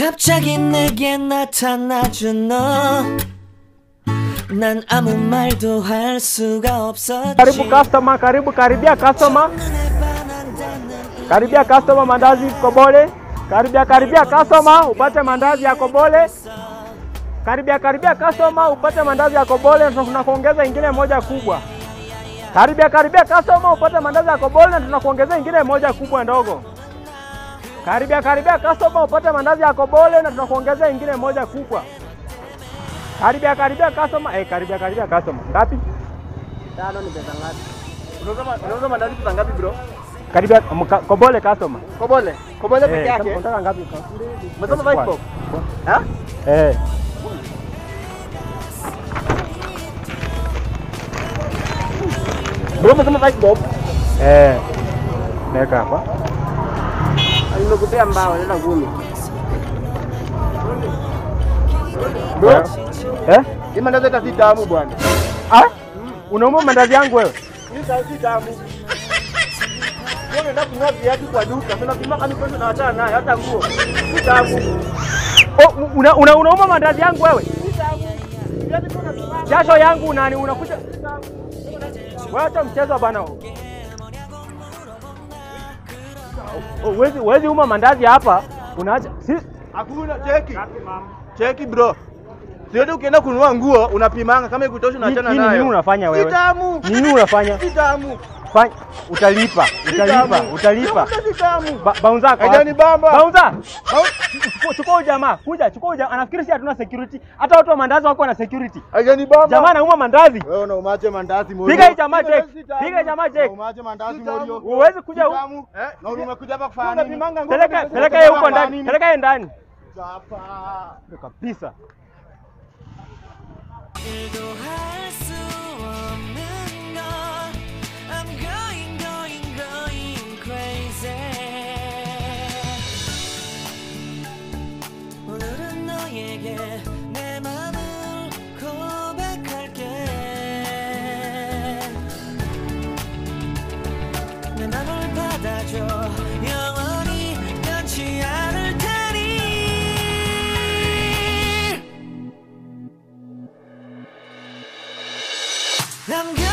갑자기 내게 나타나준 너. 난 아무 말도 할 수가 없었지. Karibu customer, karibu karibia customer. 눈에 반한다는 Karibia customer mandazi Kobole. Karibia karibia customer upate mandazi ya Kobole. Karibia karibia customer upate mandazi ya Kobole na tunakuongeza ingine moja kubwa. Karibia karibia customer upate mandazi ya Kobole na tunakuongeza ingine moja kubwa ndogo. Karibia karibia customer upate mandazi ya Kobole na tunakuongeza ingine moja kubwa. Karibia karibia customer, eh, karibia karibia customer. Ngapi? Tano ni pesa ngapi? Unauza ma- unauza mandazi pesa ngapi bro? Karibia mka- Kobole customer. Kobole. Kobole peke Eh, yake. unataka ngapi? Umesema five bob? Ha? Eh. Bro umesema five bob? Eh. Naweka hapa. Nimekupea mbao nenda kumi. Bro, Eh? hii mandazi hata si tamu bwana. Ah? Unauma mandazi yangu wewe? Hii sasa si tamu. Wewe unaenda kununua viatu kwa duka, tunapima kama pesa na hata nayo hata nguo. Si tamu. Oh, una, una, unauma mandazi yangu wewe? Si tamu. Viatu tunapima. Jasho yangu unani unakuja wewe acha mchezo bana. Oh, Wezi wezi uma mandazi hapa unaacha si Hakuna cheki. Cheki bro. Siodi ukienda kununua nguo unapimanga kama ikutosha unaachana nini, nayo. nini unafanya Si wewe? tamu. Nini unafanya? Si tamu. Fanya utalipa, utalipa, tamu. utalipa. Si tamu. Ba, baunza kwa Haijani bamba. Baunza. Chukua- Chukua huyu jamaa, kuja, chukua huyu jamaa. Anafikiri si hatuna security. Hata watu wa mandazi wako na security. Haijani bamba. Jamaa anauma mandazi. Wewe unaumaje mandazi morio? Piga hii jamaa Si check. tamu. Piga hii jamaa check. Unaumaje mandazi morio? Huwezi kuja Si huku. tamu. Na umekuja hapa kufanya nini? Unapimanga nguo. Peleka peleka yeye huko ndani. Peleka yeye ndani. Hapa. Kabisa. 일도 할 수 없는 건 I'm going going going crazy 오늘은 너에게 내 맘을 고백할게 내 맘을 받아줘 영원히 변치 않을 테니 I'm good.